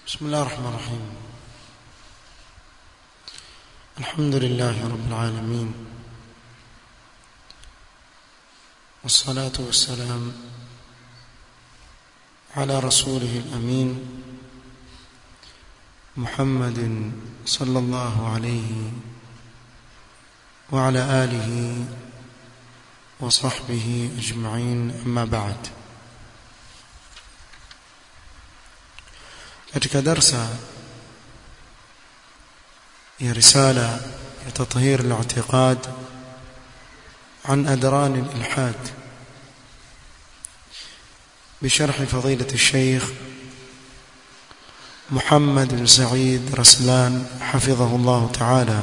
بسم الله الرحمن الرحيم الحمد لله رب العالمين والصلاة والسلام على رسوله الأمين محمد صلى الله عليه وعلى آله وصحبه أجمعين أما بعد katika darsa ya risala ya tathhir al-i'tiqad عن أدران الإلحاد بشرح فضيلة الشيخ محمد بن سعيد رسلان حفظه الله تعالى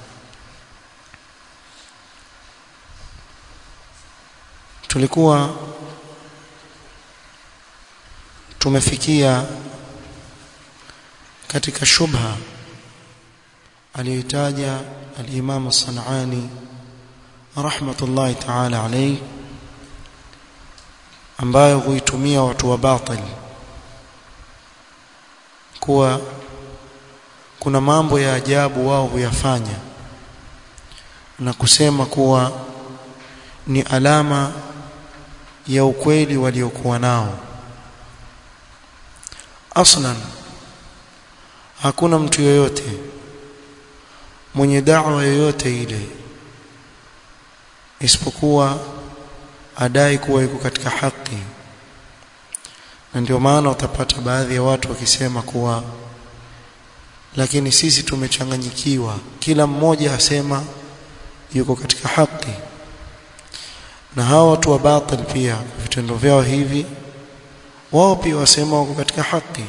tulikuwa tumefikia katika shubha aliyotaja al-Imam As-San'ani rahmatullahi ta'ala alayhi ambayo huitumia watu wa batil kuwa kuna mambo ya ajabu wao huyafanya na kusema kuwa ni alama ya ukweli waliokuwa nao aslan hakuna mtu yoyote mwenye da'wa yoyote ile isipokuwa adai kuwa yuko katika haki na ndio maana utapata baadhi ya watu wakisema kuwa lakini sisi tumechanganyikiwa kila mmoja asema yuko katika haki na hawa watu wa batil pia vitendo vyao hivi wao pia wasema wako katika haki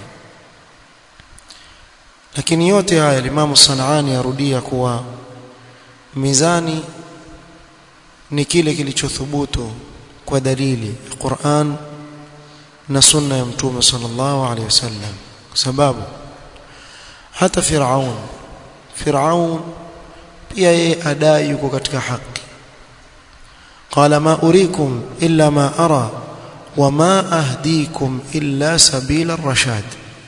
lakini yote haya Imam Sanani arudia kuwa mizani ni kile kilichothubutu kwa dalili ya Qur'an na sunna ya Mtume sallallahu alaihi wasallam kwa sababu hata Firaun Firaun pia yeye adai yuko katika haki qala ma urikum illa ma ara wama ahdikum illa sabila ar-rashad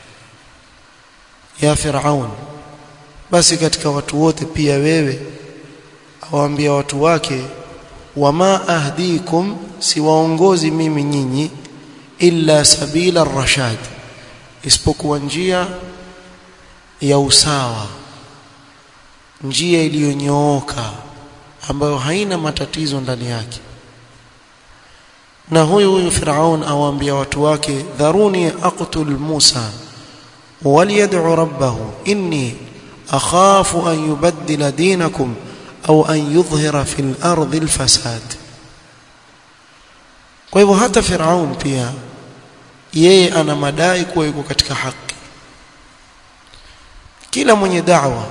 ya Firaun basi katika watu wote pia wewe awaambia watu wake wama ahdikum siwaongozi mimi nyinyi illa sabila rashad isipokuwa njia ya usawa njia iliyonyooka ambayo haina matatizo ndani yake na huyu huyu Firaun awaambia watu wake dharuni aqtul Musa وليدعو ربه إني أخاف أن يبدل دينكم أو أن يظهر في الأرض الفساد kwa hivyo hata Firaun pia yeye ana madai kuwa yuko katika haki kila mwenye da'wa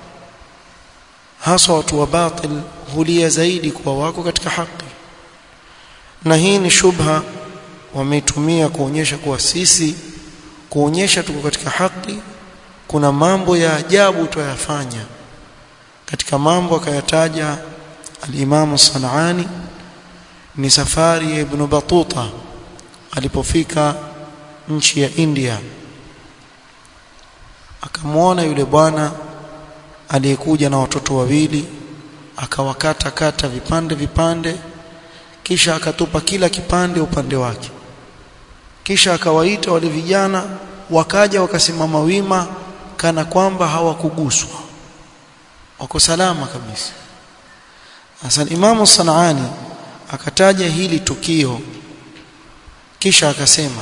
hasa watu wa batil hulia zaidi kuwa wako katika haki na hii ni shubha wameitumia kuonyesha kuwa sisi kuonyesha tuko katika haki kuna mambo ya ajabu tuyafanya katika mambo akayataja al-Imam Sanani ni safari ya Ibn Batuta alipofika nchi ya India akamwona yule bwana aliyekuja na watoto wawili akawakata kata vipande vipande kisha akatupa kila kipande upande wake kisha akawaita wale vijana wakaja wakasimama wima kana kwamba hawakuguswa wako salama kabisa Hasan Imam Sanani akataja hili tukio kisha akasema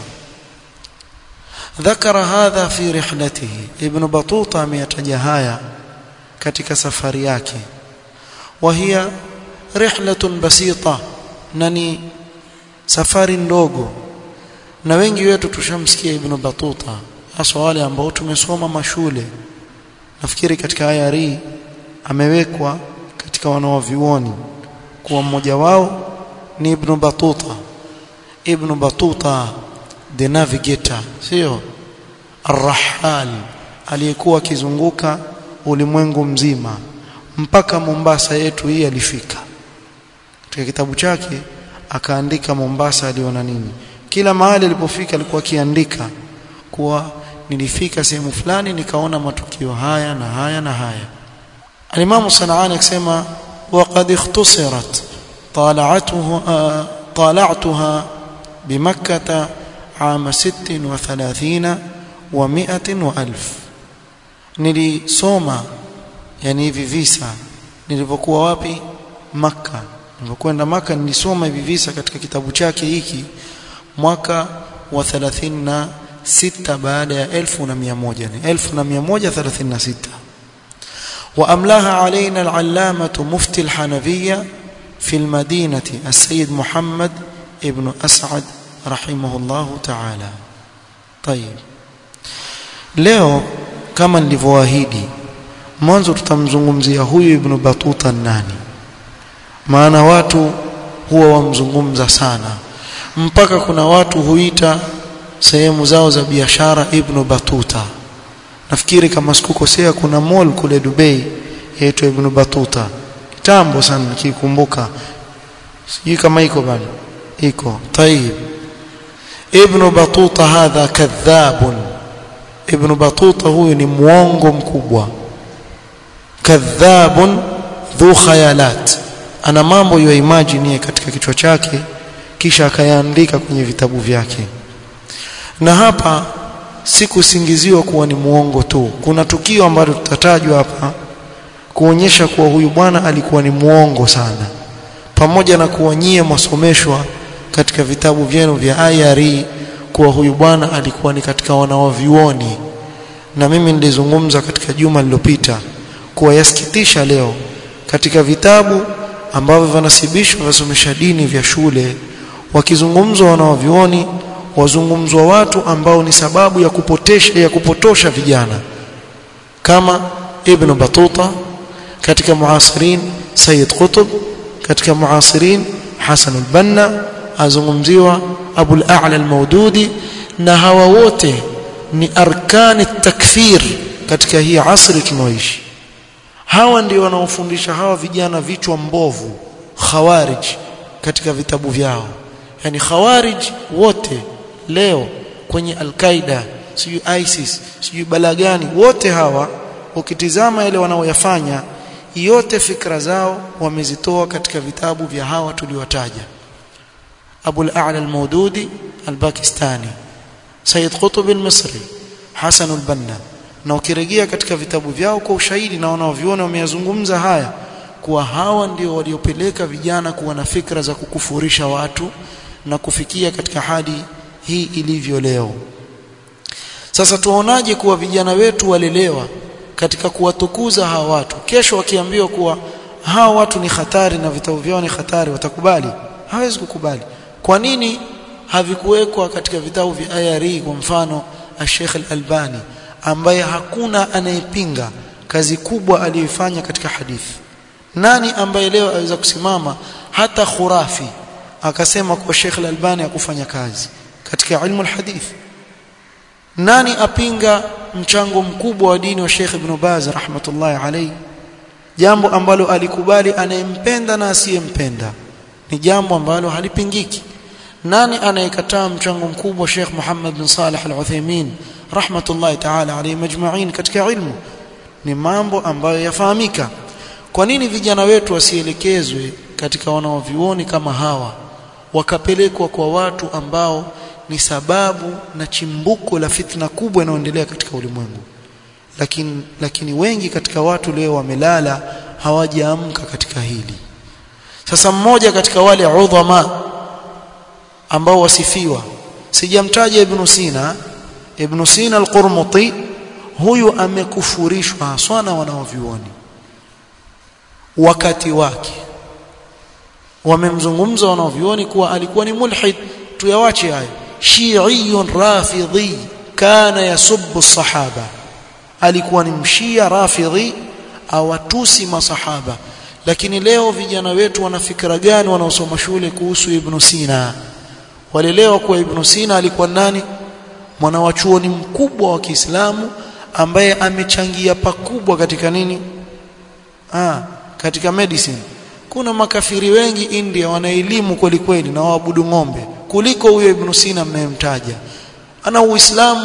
ذكر هذا في رحلته ابن بطوطة ameyataja haya katika safari yake وهي رحلة بسيطة nani safari ndogo na wengi wetu tushamsikia ibn Batuta hasa wale ambao tumesoma mashule nafikiri katika aya hii amewekwa katika wanawavioni kuwa mmoja wao ni ibn Batuta ibn Batuta the navigator sio arrahal aliyekuwa akizunguka ulimwengu mzima mpaka Mombasa yetu hii alifika katika kitabu chake akaandika Mombasa aliona nini kila mahali alipofika alikuwa akiandika kuwa nilifika sehemu fulani nikaona matukio haya na haya na haya alimamu sanaani akisema waqad ikhtusirat طالعته طالعتها بمكة عام ست وثلاثين ومئة وألف nilisoma yani hivi visa nilipokuwa wapi maka nilipokwenda maka nilisoma hivi visa katika kitabu chake hiki mwaka wa 36 baada ya 1100 ni 1136 وأملاها علينا العلامة مفتي الحنفية في المدينة السيد محمد ابن أسعد رحمه الله تعالى طيب leo kama nilivyoahidi mwanzo tutamzungumzia huyu ibn Batuta nani maana watu huwa wamzungumza sana mpaka kuna watu huita sehemu zao za biashara ibn Batuta nafikiri kama sikukosea kuna mall kule Dubai yaitwa ibn Batuta kitambo sana nikikumbuka sijui kama iko bado iko طيب ابن بطوطة هذا كذاب ابن بطوطة huyu ni muongo mkubwa kadhabun dhu khayalat ana mambo ya imagine katika kichwa chake kisha akayaandika kwenye vitabu vyake na hapa si kusingiziwa kuwa ni muongo tu kuna tukio ambalo tutatajwa hapa kuonyesha kuwa huyu bwana alikuwa ni muongo sana pamoja na kuwa nyie mwasomeshwa katika vitabu vyenu vya IRE kuwa huyu bwana alikuwa ni katika wanawavyuoni na mimi nilizungumza katika juma lililopita kuwa yasikitisha leo katika vitabu ambavyo vinasibishwa vasomesha dini vya shule wakizungumzwa wanawavyuoni wazungumzwa watu ambao ni sababu ya kupotesha ya kupotosha vijana kama Ibn Batuta katika muasirin Sayyid Qutb katika muasirin Hasan al-Banna azungumziwa Abu al-A'la al-Maududi na hawa wote ni arkani takfir katika hii asri tunaoishi hawa ndio wanaofundisha hawa vijana vichwa mbovu khawarij katika vitabu vyao yani khawarij wote leo kwenye al-Qaida sijui ISIS sijui balagani wote hawa ukitizama yale wanaoyafanya yote fikra zao wamezitoa katika vitabu vya hawa tuliwataja Abu al-A'la al-Maududi al-Pakistani Sayyid Qutb al-Misri Hasan al-Banna na ukirejea katika vitabu vyao kwa ushahidi na wanaoviona wameyazungumza haya kuwa hawa ndio waliopeleka vijana kuwa na fikra za kukufurisha watu na kufikia katika hadi hii ilivyo leo sasa tuwaonaje kuwa vijana wetu walelewa katika kuwatukuza hawa watu kesho wakiambiwa kuwa hawa watu ni hatari na vitabu vyao ni hatari watakubali hawezi kukubali kwa nini havikuwekwa katika vitabu vya IRE kwa mfano Sheikh Al-Albani ambaye hakuna anayepinga kazi kubwa aliyoifanya katika hadithi nani ambaye leo aweza kusimama hata khurafi akasema kwa Sheikh Al-Albani hakufanya kazi katika ilmu al-hadith nani apinga mchango mkubwa wa dini wa Sheikh Ibn Baz rahmatullahi alayhi jambo ambalo alikubali anayempenda na asiyempenda ni jambo ambalo halipingiki nani anayekataa mchango mkubwa Sheikh Muhammad bin Salih Al-Uthaymeen rahmatullahi ta'ala alayhi majma'in katika ilmu ni mambo ambayo yafahamika kwa nini vijana wetu wasielekezwe katika wanaovioni kama hawa wakapelekwa kwa watu ambao ni sababu na chimbuko la fitna kubwa inayoendelea katika ulimwengu lakini lakini wengi katika watu leo wamelala hawajaamka katika hili sasa mmoja katika wale udhama ambao wasifiwa sijamtaja ibn Sina ibn Sina al-Qurmuti huyu amekufurishwa haswa na wanaovioni wakati wake wamemzungumza wanaovioni kuwa alikuwa ni mulhid tuyawache hayo shi'iyun rafidhi kana yasubbu sahaba alikuwa ni mshia rafidhi awatusi masahaba lakini leo vijana wetu wana fikra gani wanaosoma shule kuhusu ibn Sina walelewa kuwa ibn Sina alikuwa nani mwanawachuoni mkubwa wa Kiislamu ambaye amechangia pakubwa katika nini ah katika medicine kuna makafiri wengi India wana elimu kweli kweli na waabudu ng'ombe kuliko huyo Ibn Sina mnayemtaja ana uislamu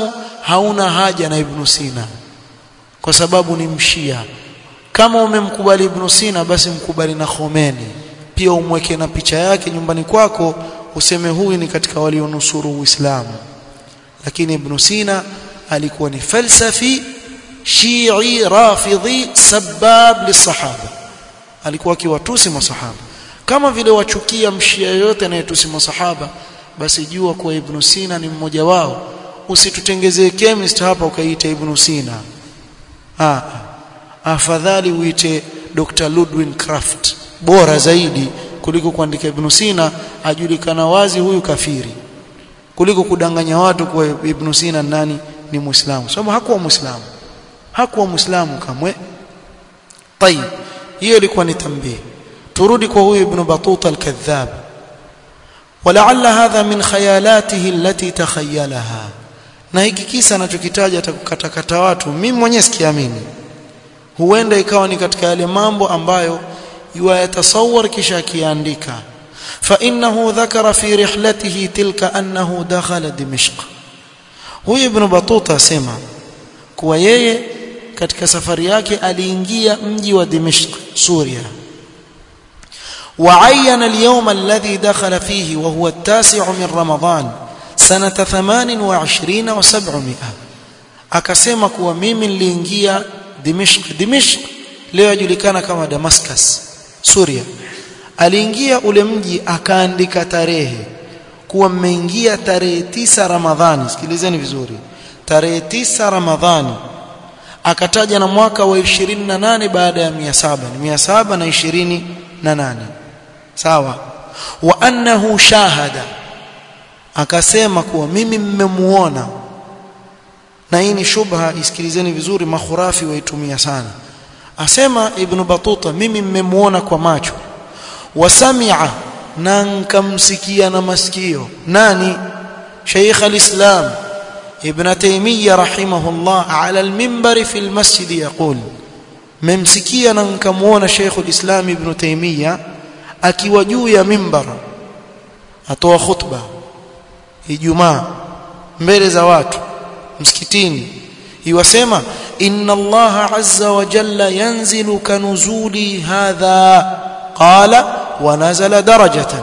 hauna haja na Ibn Sina kwa sababu ni mshia kama umemkubali Ibn Sina basi mkubali na Khomeini pia umweke na picha yake nyumbani kwako useme huyu ni katika walionusuru Uislamu lakini Ibn Sina alikuwa ni falsafi Shii rafidhi sabab lisahaba alikuwa akiwatusi masahaba kama vile wachukia mshia yoyote anayetusi masahaba basi jua kuwa Ibn Sina ni mmoja wao usitutengezee chemist hapa ukaita Ibn Sina ah afadhali uite Dr. Ludwig Kraft bora zaidi kuliko kuandika Ibn Sina ajulikana wazi huyu kafiri kuliko kudanganya watu kwa Ibn Sina nani ni Muislamu sababu hakuwa Muislamu hakuwa Muislamu kamwe طيب hiyo ilikuwa ni tambii turudi kwa huyu Ibn Batuta al-Kadhab ولعل هذا من خيالاته التي تخيلها na hiki kisa anachokitaja atakukatakata watu mimi mwenyewe sikiamini huenda ikawa ni katika yale mambo ambayo yuyatasawar kisha akiandika فانه ذكر في رحلته تلك انه دخل دمشق huyu ibn batuta asema kuwa yeye katika safari yake aliingia mji wa Dimishq Suria وعين اليوم الذي دخل فيه وهو التاسع من رمضان سنة 28 و700 akasema kuwa mimi niliingia Dimishq Dimishq leo yajulikana kama Damascus Suria aliingia ule mji akaandika tarehe kuwa mmeingia tarehe tisa Ramadhani sikilizeni vizuri tarehe tisa Ramadhani akataja na mwaka wa 28 baada ya 700 ni 728 sawa wa annahu shahada akasema kuwa mimi mmemuona na hii ni shubha isikilizeni vizuri makhurafi waitumia sana asema ibn batuta mimi mmemuona kwa macho wasamia na nkamsikia na masikio nani Sheikh al-Islam Ibn Taymiyyah rahimahullah ala al-minbar fi al-masjid yaqul memsikia na nkamuona Sheikh al-Islam Ibn Taymiyyah akiwa juu ya mimbar atoa khutba Ijumaa mbele za watu msikitini iwasema inna Allah azza wa jalla yanzilu kanuzuli hadha qala wa nazala darajatan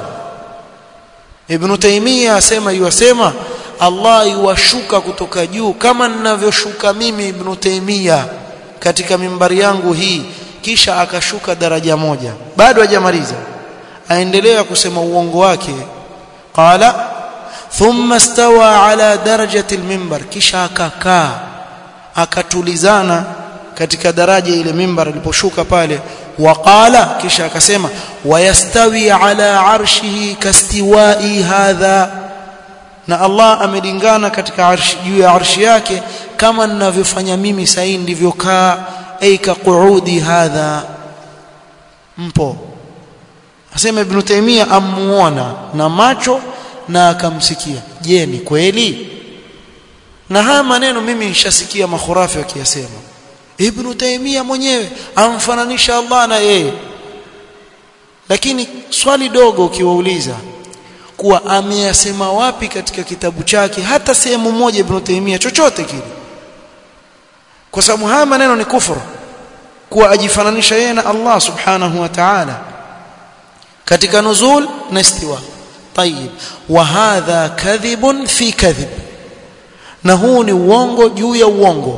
Ibn Taymiyyah asema iwasema Allah iwashuka kutoka juu kama ninavyoshuka mimi Ibn Taymiyyah katika mimbari yangu hii kisha akashuka daraja moja bado hajamaliza aendelea kusema uongo wake qala thumma stawa ala darajati almimbar kisha akakaa akatulizana katika daraja ile mimbar aliposhuka pale waqala kisha akasema wayastawi ala arshihi kastiwai hadha na Allah amelingana katika arshi juu ya arshi yake kama ninavyofanya mimi sasa ndivyo kaa ay ka qu'udi hadha mpo asema ibn Taymiyyah amuona na macho na akamsikia je ni kweli na haya maneno mimi nishasikia makhurafi wakiyasema ibn Taymiyyah mwenyewe amfananisha Allah na yeye lakini swali dogo ukiwauliza kuwa ameyasema wapi katika kitabu chake hata sehemu moja ibn Taymiyyah chochote kile kwa sababu haya maneno ni kufuru kuwa ajifananisha yeye na Allah subhanahu wa ta'ala katika nuzul na istiwa طيب وهذا كذب في كذب na huu ni uongo juu ya uongo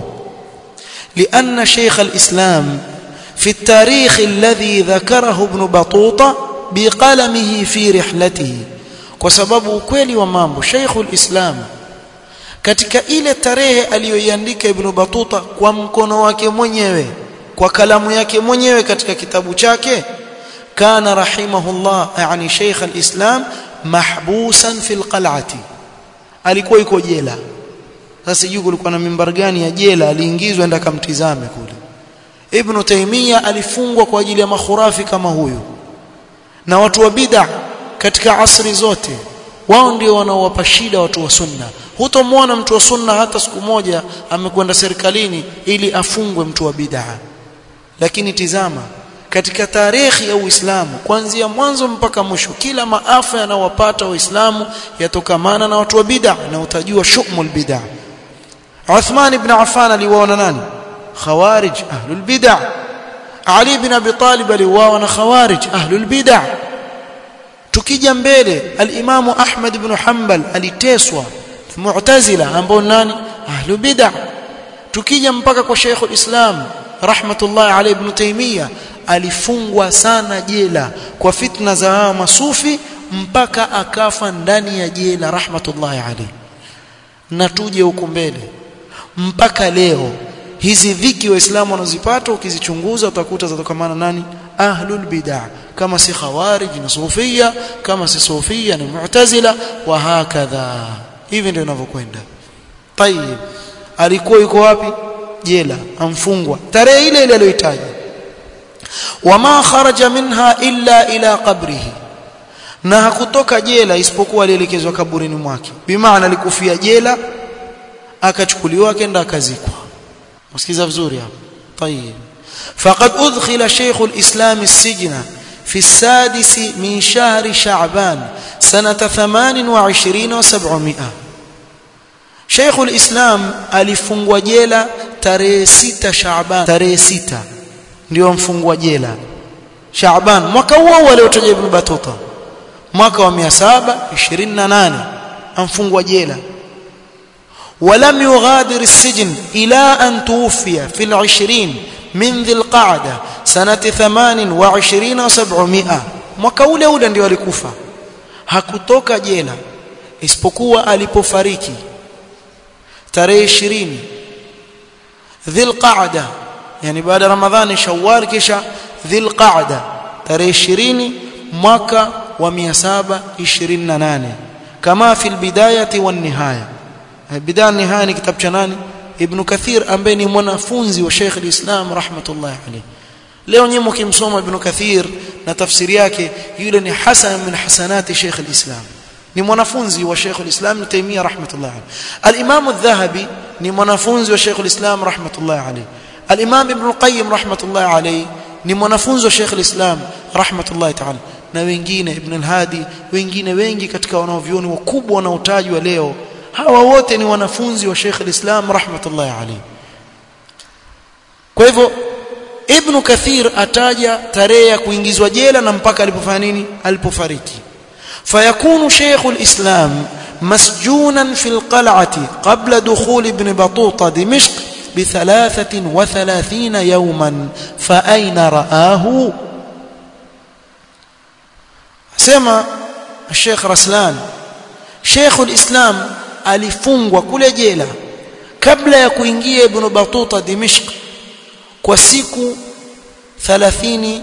لأن شيخ الإسلام في التاريخ الذي ذكره ابن بطوطة بقلمه في رحلته kwa sababu ukweli wa mambo Sheikhul Islam katika ile tarehe aliyoiandika Ibn Batuta kwa mkono wake mwenyewe kwa kalamu yake mwenyewe katika kitabu chake kana rahimahullah yani Sheikh al-Islam mahbusan fil qal'ati alikuwa yuko jela sasa sijui kulikuwa na mimbar gani ya jela aliingizwa enda kamtizame kule Ibn Taymiyyah alifungwa kwa ajili ya makhurafi kama huyu na watu wa bid'a katika asri zote wao ndio wanaowapa shida watu wa sunna hutomwona mtu wa sunna hata siku moja amekwenda serikalini ili afungwe mtu wa bid'a lakini tizama katika tarehe ya Uislamu kuanzia mwanzo mpaka mwisho kila maafa yanayowapata waislamu yatokamana na watu wa bid'a na utajua shumul bid'a Uthman ibn Affan aliwaona nani khawarij ahlul bid'ah Ali ibn Abi Talib aliwaona na khawarij ahlul bid'ah tukija mbele al-Imam Ahmad ibn Hanbal aliteswa mu'tazila ambao nani ahlul bid'ah tukija mpaka kwa Sheikh al-Islam rahmatullahi alayhi ibn Taymiyyah alifungwa sana jela kwa fitna za hawa masufi mpaka akafa ndani ya jela rahmatullahi alayhi na tuje huko mbele mpaka leo hizi dhiki waislamu wanazipata ukizichunguza utakuta zatokamana nani ahlul bid'ah kama si khawarij na sufia kama si sufia ni mu'tazila wa hakadha hivi ndio inavyokwenda tayib alikuwa yuko wapi jela amfungwa tarehe ile ile aliyoitaja wama kharaja minha illa ila qabrihi na hakutoka jela isipokuwa alielekezwa kaburini mwake bimaana alikufia jela akachukuliwa akaenda akazikwa msikiza vizuri hapo طيب فقد ادخل شيخ الاسلام السجن في السادس من شهر شعبان سنه 28 و700 شيخ الاسلام alifungwa jela tarehe 6 Shaaban tarehe 6 ndio mfungwa jela Shaaban mwaka huo huo aliotaja Ibn Battuta mwaka wa 728 amfungwa jela ولم يغادر السجن إلى أن توفي في العشرين من ذي القعدة سنة ثمان وعشرين وسبعمائة mwaka ule ule ndio alikufa hakutoka jela isipokuwa alipofariki tarehe 20 dhilqaada yani baada ramadhani shawwal kisha dhilqaada tarehe 20 mwaka wa 728 kama fi albidayati wan nihaya bidaya nihaya ni kitabu cha nani ibn kathir ambaye ni mwanafunzi wa Sheikh al-Islam rahmatullahi alayhi leo nyinyi mkimsoma ibn kathir na tafsiri yake yule ni hasan min hasanati Sheikh al-Islam ni mwanafunzi wa Sheikh al-Islam Ibn Taymiyyah rahmatullahi alayhi al-Imam adh-Dhahabi ni mwanafunzi wa Sheikh al-Islam rahmatullahi alayhi al-Imam Ibn al-Qayyim rahmatullahi alayhi ni mwanafunzi wa Sheikh al-Islam rahmatullahi ta'ala na wengine Ibn al-Hadi wengine wengi katika wanaovioni wakubwa wanaotajwa leo hawa wote ni wanafunzi wa Sheikh al-Islam rahmatullahi alayhi kwa hivyo Ibn Kathir ataja tarehe ya kuingizwa jela na mpaka alipofanya nini alipofariki فيكون شيخ الإسلام مسجونا في القلعة قبل دخول ابن بطوطة دمشق بثلاثة وثلاثين يوما فأين رآه سمع الشيخ رسلان شيخ الإسلام alifungwa kule jela kabla ya kuingia ibn Batuta Dimishq kwa siku 33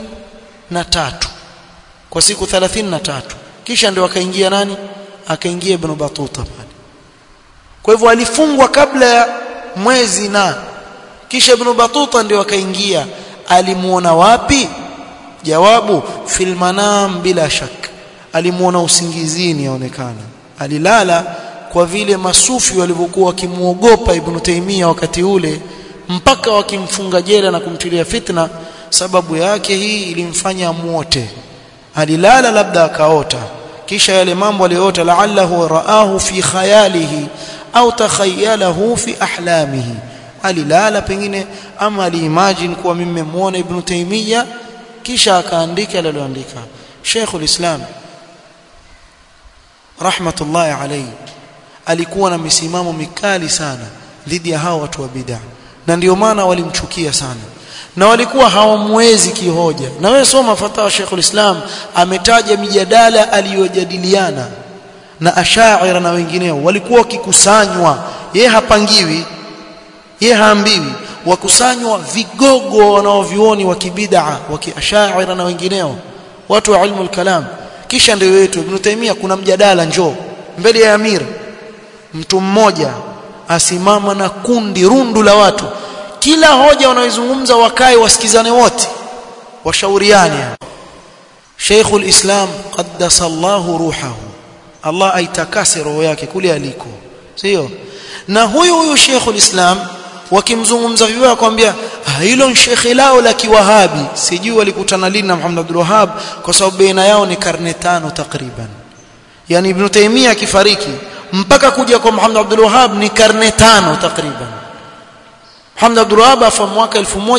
kwa siku 33 kisha ndio akaingia nani akaingia ibn Batuta pale kwa hivyo alifungwa kabla ya mwezi na kisha ibn Batuta ndio akaingia alimuona wapi jawabu fil manam bila shak alimuona usingizini yaonekana alilala kwa vile masufi walivyokuwa wakimuogopa ibn Taymiyyah wakati ule mpaka wakimfunga jela na kumtilia fitna sababu yake hii ilimfanya amuote alilala labda akaota kisha yale mambo aliyoota la'allahu raahu fi khayalihi au takhayalahu fi ahlamihi alilala pengine ama aliimagine kuwa mimi nimemuona ibn Taymiyyah kisha akaandika aliloandika Sheikhul Islam rahmatullahi alayhi alikuwa na misimamo mikali sana dhidi ya hao watu wa bid'a na ndio maana walimchukia sana na walikuwa hawamwezi kihoja na wewe soma fatawa Sheikhul Islam ametaja mijadala aliyojadiliana na ashaira na wengineo walikuwa wakikusanywa ye hapangiwi ye haambiwi wakusanywa vigogo wanaovioni wa kibid'a wa kiashaira na wengineo watu wa ilmu kalam kisha ndio wetu Ibn Taymiyyah kuna mjadala njoo mbele ya Amir mtu mmoja asimama na kundi rundu la watu kila hoja wanaoizungumza wakae wasikizane wote washauriane Sheikhul Islam qaddasa Allahu ruhahu Allah aitakase roho yake kule aliko sio na huyu huyu Sheikhul Islam wakimzungumza vibaya kwambia hilo ni shekhe lao la kiwahabi sijui walikutana lini na Muhammad Abdul Wahhab kwa sababu baina yao ni karne tano takriban yani Ibn Taymiyyah akifariki mpaka kuja kwa Muhammad Abdul Wahhab ni karne tano takriban Muhammad Abdul Wahhab afa mwaka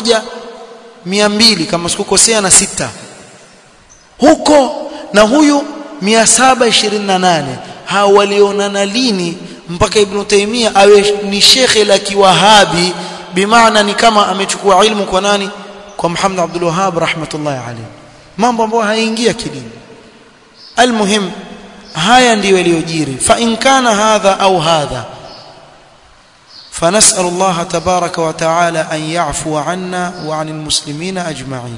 1200 kama sikukosea na sita huko na huyu 728 hao walionana lini mpaka Ibn Taymiyyah awe ni shekhe la kiwahabi bimaana ni kama amechukua ilmu kwa nani kwa Muhammad Abdul Wahhab rahmatullahi alayhi mambo ambayo hayaingia kidini almuhim haya ndiyo yaliyojiri fa in kana hadha au hadha فنسأل الله تبارك وتعالى أن يعفو عنا وعن المسلمين أجمعين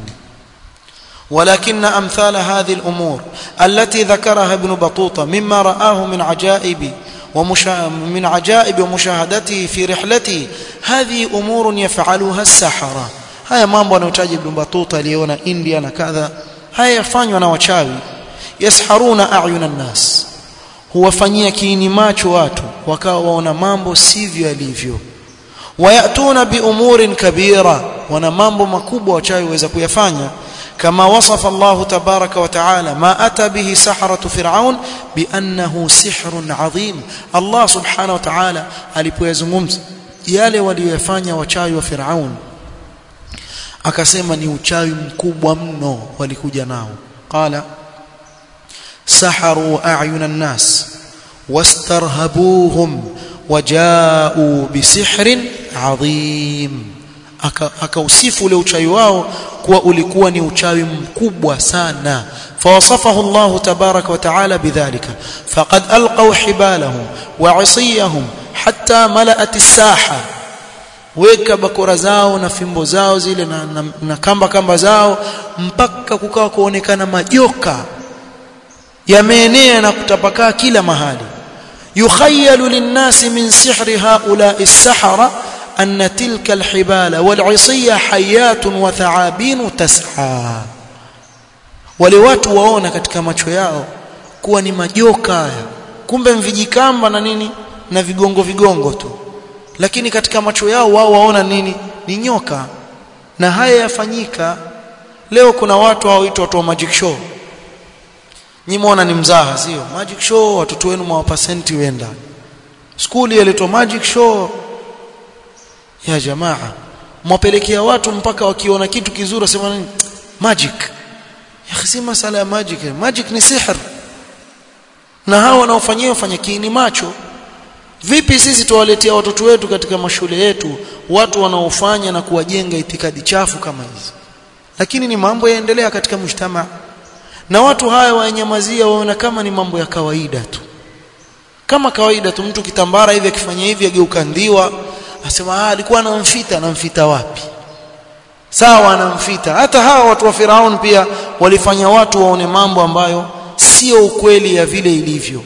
ولكن أمثال هذه الأمور التي ذكرها ابن بطوطة مما رآه من عجائب ومشا... من عجائب ومشاهدته في رحلته هذه أمور يفعلها السحرة haya mambo anayotaja Ibn Battuta aliona India na kadha haya yafanywa na wachawi yasharuna ayuna nas huwafanyia kiini macho watu wakawa waona mambo sivyo yalivyo wayatuna biumurin kabira wana mambo makubwa wachawi waweza kuyafanya kama wasafa Allah tabaraka wa taala ma ata bihi saharatu fir'aun biannahu sihrun adhim Allah subhanahu wa ta'ala alipoyazungumza yale waliyofanya wachawi wa Firaun akasema ni uchawi mkubwa mno walikuja nao qala saharu a'yuna an-nas wastarhabuhum waja'u bisihrin 'adhim akausifu ule uchawi wao kuwa ulikuwa ni uchawi mkubwa sana فوصفه الله تبارك وتعالى بذلك فقد ألقوا حبالهم وعصيهم حتى ملأت الساحة weka bakora zao na fimbo zao zile na, na, na kamba kamba zao mpaka kukawa kuonekana majoka yameenea na kutapakaa kila mahali yukhayalu linnasi min sihri haula'i as-sahara anna tilka al-hibala wal-'isiyya hayatun wa tha'abin tas'a wale watu waona katika macho yao kuwa ni majoka haya kumbe mvijikamba na nini na vigongo vigongo tu lakini katika macho yao wao waona nini ni nyoka na haya yafanyika leo kuna watu hawaitwa watu wa magic show nyimona ni mzaha sio magic show watoto wenu mwapa senti wenda skuli yaletwa magic show ya jamaa mwapelekea watu mpaka wakiona kitu kizuri wasema nini magic ya si masala ya magic magic ni sihr na hao wanaofanyia wafanya kiini macho vipi sisi tuwaletea watoto wetu katika mashule yetu watu wanaofanya na kuwajenga itikadi chafu kama hizi lakini ni mambo yaendelea katika mshtama na watu haya wanyamazia waona kama ni mambo ya kawaida tu kama kawaida tu mtu kitambara hivi akifanya hivi ageuka ndiwa asema ah alikuwa anamfita anamfita wapi sawa anamfita hata hawa watu wa Firaun pia walifanya watu waone mambo ambayo sio ukweli ya vile ilivyo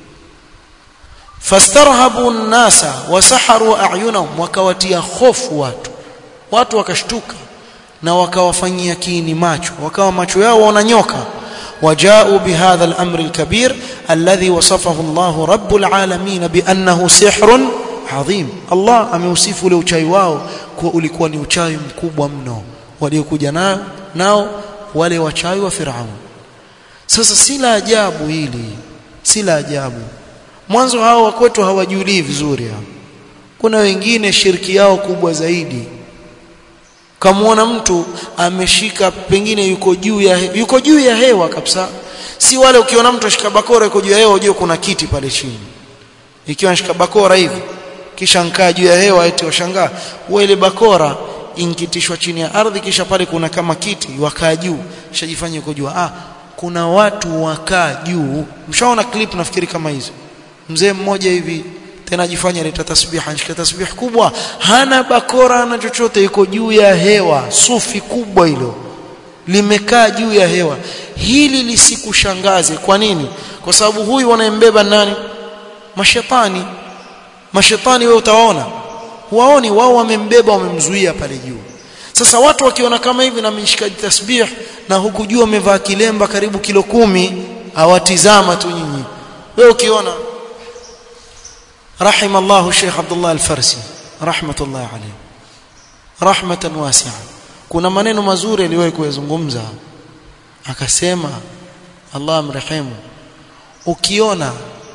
fastarhabu nnasa wasaharu a'yunahum wakawatia hofu watu watu wakashtuka na wakawafanyia kiini macho wakawa macho yao wananyoka وجاءوا بهذا الأمر الكبير الذي وصفه الله رب العالمين بأنه سحر عظيم الله ameusifu ule uchawi wao kuwa ulikuwa ni uchawi mkubwa mno waliokuja nao nao wale wachawi wa Firaun sasa si la ajabu hili si la ajabu mwanzo hao wa kwetu hawajulii vizuri hao kuna wengine shirki yao kubwa zaidi kamwona mtu ameshika pengine yuko juu ya yuko juu ya hewa kabisa si wale ukiona mtu ashika bakora yuko juu ya hewa unajua kuna kiti pale chini ikiwa anashika bakora hivi kisha nkaa juu ya hewa eti washangaa wewe ile bakora inkitishwa chini ya ardhi kisha pale kuna kama kiti wakaa juu shajifanya yuko juu ah kuna watu wakaa juu mshaona clip nafikiri kama hizo mzee mmoja hivi tena ajifanya leta tasbih anashika tasbih kubwa hana bakora na chochote yuko juu ya hewa sufi kubwa hilo limekaa juu ya hewa hili lisikushangaze kwa nini kwa sababu huyu wanayembeba nani mashetani mashetani wewe utaona huwaoni wao wamembeba wamemzuia pale juu sasa watu wakiona kama hivi na mshikaji tasbih na huku juu amevaa kilemba karibu kilo kumi hawatizama tu nyinyi wewe ukiona رحم الله الشيخ عبد الله الفرسي رحمة الله عليه رحمة واسعة kuna maneno mazuri aliwahi kuyazungumza akasema Allah amrehemu ukiona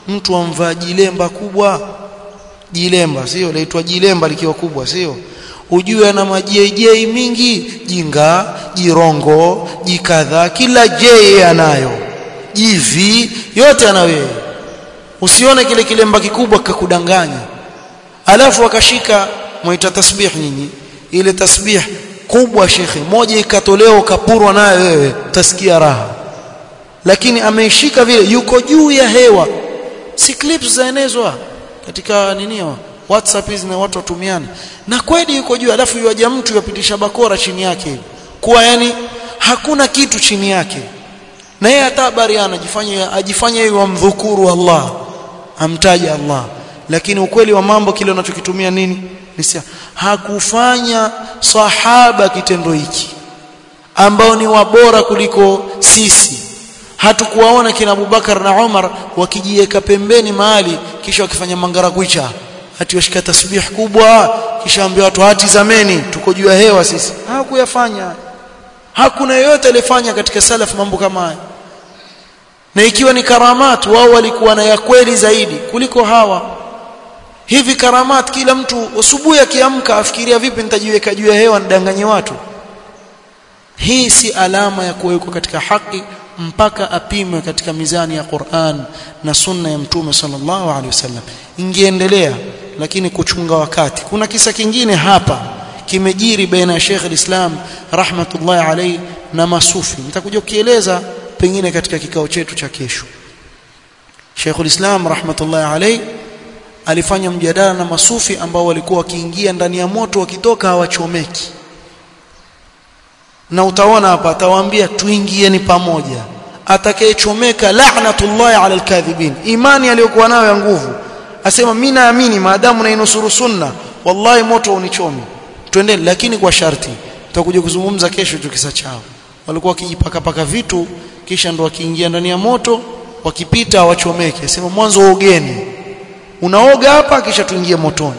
mtu amvaa jilemba kubwa jilemba sio laitwa jilemba likiwa kubwa sio ujue ana majejei mingi jinga jirongo jikadha kila jei anayo jivi yote anayo usione kile kilemba kikubwa kakudanganya alafu akashika mwaita tasbih nyinyi ile tasbih kubwa shekhe moja ikatolewa ukapurwa nayo wewe utasikia raha lakini ameishika vile yuko juu ya hewa si clips zaenezwa katika ninio WhatsApp hizi na watu watumiana na kweli yuko juu alafu yuaja mtu yapitisha bakora chini yake kuwa yani hakuna kitu chini yake na yeye hata habari anajifanya ajifanya yeye wamdhukuru Allah amtaja Allah lakini ukweli wa mambo kile unachokitumia nini nisia hakufanya sahaba kitendo hiki ambao ni wabora kuliko sisi hatukuwaona kina Abubakar na Umar wakijiweka pembeni mahali kisha wakifanya mangara kuicha hati washika tasbih kubwa kisha ambia watu hati zameni tuko juu ya hewa sisi hawakuyafanya hakuna yeyote aliyefanya katika salaf mambo kama haya na ikiwa ni karamat wao walikuwa na ya kweli zaidi kuliko hawa hivi karamat kila mtu asubuhi akiamka afikiria vipi nitajiweka juu ya hewa nidanganye watu hii si alama ya kuwekwa katika haki mpaka apimwe katika mizani ya Qur'an na sunna ya mtume sallallahu alaihi wasallam ingeendelea lakini kuchunga wakati kuna kisa kingine hapa kimejiri baina ya Sheikh al-Islam rahmatullahi alayhi na masufi nitakuja kukieleza pengine katika kikao chetu cha kesho Sheikh al-Islam rahmatullahi alayhi alifanya mjadala na masufi ambao walikuwa wakiingia ndani ya moto wakitoka hawachomeki na utaona hapa atawaambia tuingieni pamoja atakayechomeka la'natullahi 'ala al-kadhibin imani aliyokuwa nayo ya nguvu asema mimi naamini maadamu nainusuru sunna wallahi moto unichomi twende lakini kwa sharti tutakuja kuzungumza kesho tukisa chao walikuwa wakijipaka paka vitu kisha ndo wakiingia ndani ya moto wakipita hawachomeke asema mwanzo ogeni unaoga hapa kisha tuingie motoni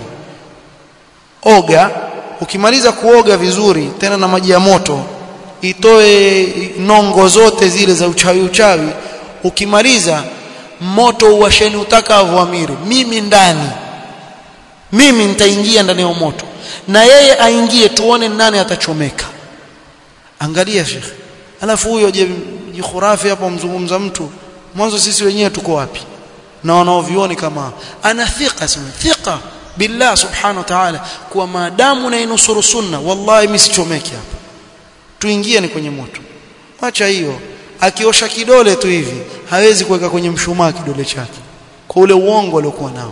oga ukimaliza kuoga vizuri tena na maji ya moto itoe nongo zote zile za uchawi uchawi ukimaliza moto uwasheni utakavyo amiri mimi ndani mimi nitaingia ndani ya moto na yeye aingie tuone nani atachomeka angalia shekhe alafu huyo je khurafi hapo mzungumza mtu mwanzo sisi wenyewe tuko wapi na wanaovioni kama ana thika sema thika billah subhanahu wa ta'ala kwa maadamu nainusuru sunna wallahi mimi sichomeki hapa tuingie ni kwenye moto acha hiyo akiosha kidole tu hivi hawezi kuweka kwenye mshumaa kidole chake kwa ule uongo aliokuwa nao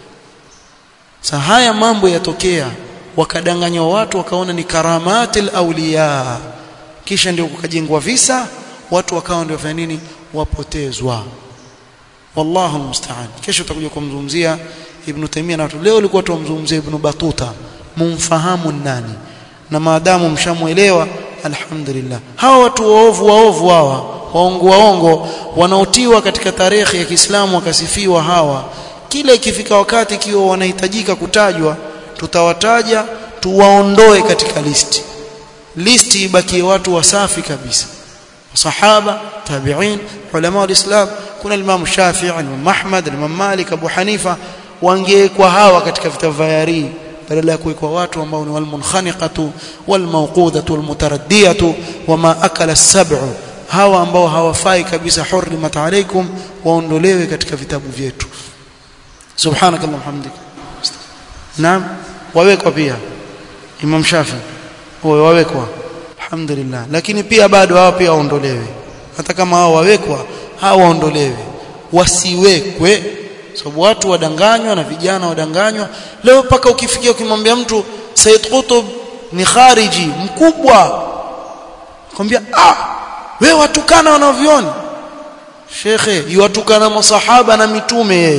sasa haya mambo yatokea wakadanganywa watu wakaona ni karamatil awliya kisha ndio kukajengwa visa watu wakawa ndio fanya nini wapotezwa wallahu musta'an kesho tutakuja kumzungumzia ibn Taymiyyah na leo ulikuwa tumzungumzia ibn Batuta mumfahamu nani na maadamu mshamuelewa alhamdulillah hawa watu waovu waovu hawa waongo waongo wanaotiwa katika tarehe ya Kiislamu wakasifiwa hawa kila ikifika wakati ikiwa wanahitajika kutajwa tutawataja tuwaondoe katika listi listi ibakie watu wasafi kabisa sahaba tabi'in ulama walislam kuna Imam Shafi'i Imam Ahmad Imam Malik Abu Hanifa wangewekwa hawa katika vitabu vya yari badala ya kuwekwa watu ambao ni walmunkhaniqatu walmawqudatu walmutaraddiyatu wama akala as-sab'u hawa ambao hawafai kabisa hurrimat alaykum waondolewe katika vitabu vyetu subhanakallahumma hamdika naam wawekwa pia Imam Shafi wao wawekwa alhamdulillah lakini pia bado hao pia waondolewe hata kama hao wawekwa hao waondolewe wasiwekwe sababu watu wadanganywa na vijana wadanganywa leo paka ukifikia ukimwambia mtu Said Qutb ni khariji mkubwa kwambia ah wewe watukana wanavyoni shekhe yuwatukana masahaba na mitume yeye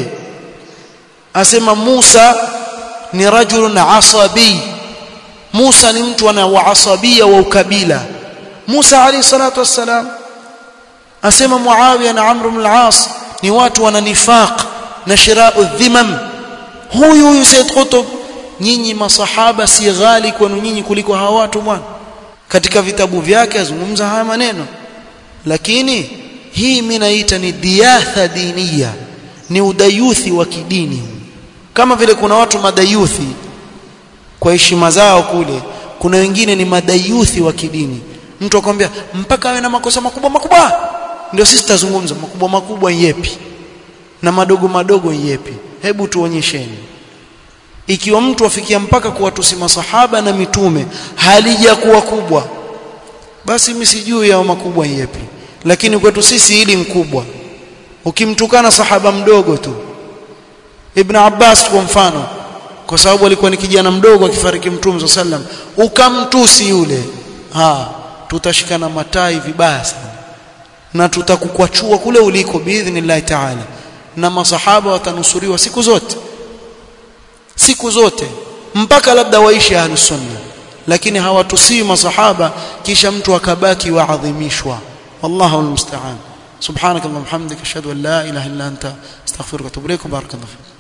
asema Musa ni rajulun asabi Musa ni mtu ana waasabia wa ukabila Musa alayhi salatu wassalam asema Muawiya na Amr ibn al-As ni watu wana nifaq na shirau dhimam huyu huyu Said Qutb nyinyi masahaba si ghali kwenu nyinyi kuliko hawa watu bwana katika vitabu vyake azungumza haya maneno lakini hii mimi naita ni diatha diniya ni udayuthi wa kidini kama vile kuna watu madayuthi kwa heshima zao kule kuna wengine ni madayuthi wa kidini mtu akwambia mpaka awe na makosa makubwa makubwa ndio sisi tutazungumza makubwa makubwa yepi na madogo madogo yepi hebu tuonyesheni ikiwa mtu afikia mpaka kuwatusi masahaba na mitume halijakuwa kubwa basi mimi sijui yao makubwa yepi lakini kwetu sisi hili mkubwa ukimtukana sahaba mdogo tu Ibn Abbas kwa mfano kwa sababu alikuwa ni kijana mdogo akifariki mtume sallam ukamtusi yule ha tutashikana matai vibaya sana na tutakukwachua kule uliko biidhnillah taala na masahaba watanusuriwa siku zote siku zote mpaka labda waishi ahlus sunna lakini hawatusii masahaba kisha mtu akabaki waadhimishwa wallahu almusta'an subhanakallahumma hamdika ashhadu an la ilaha illa anta astaghfiruka wa atubu ilaik barakallahu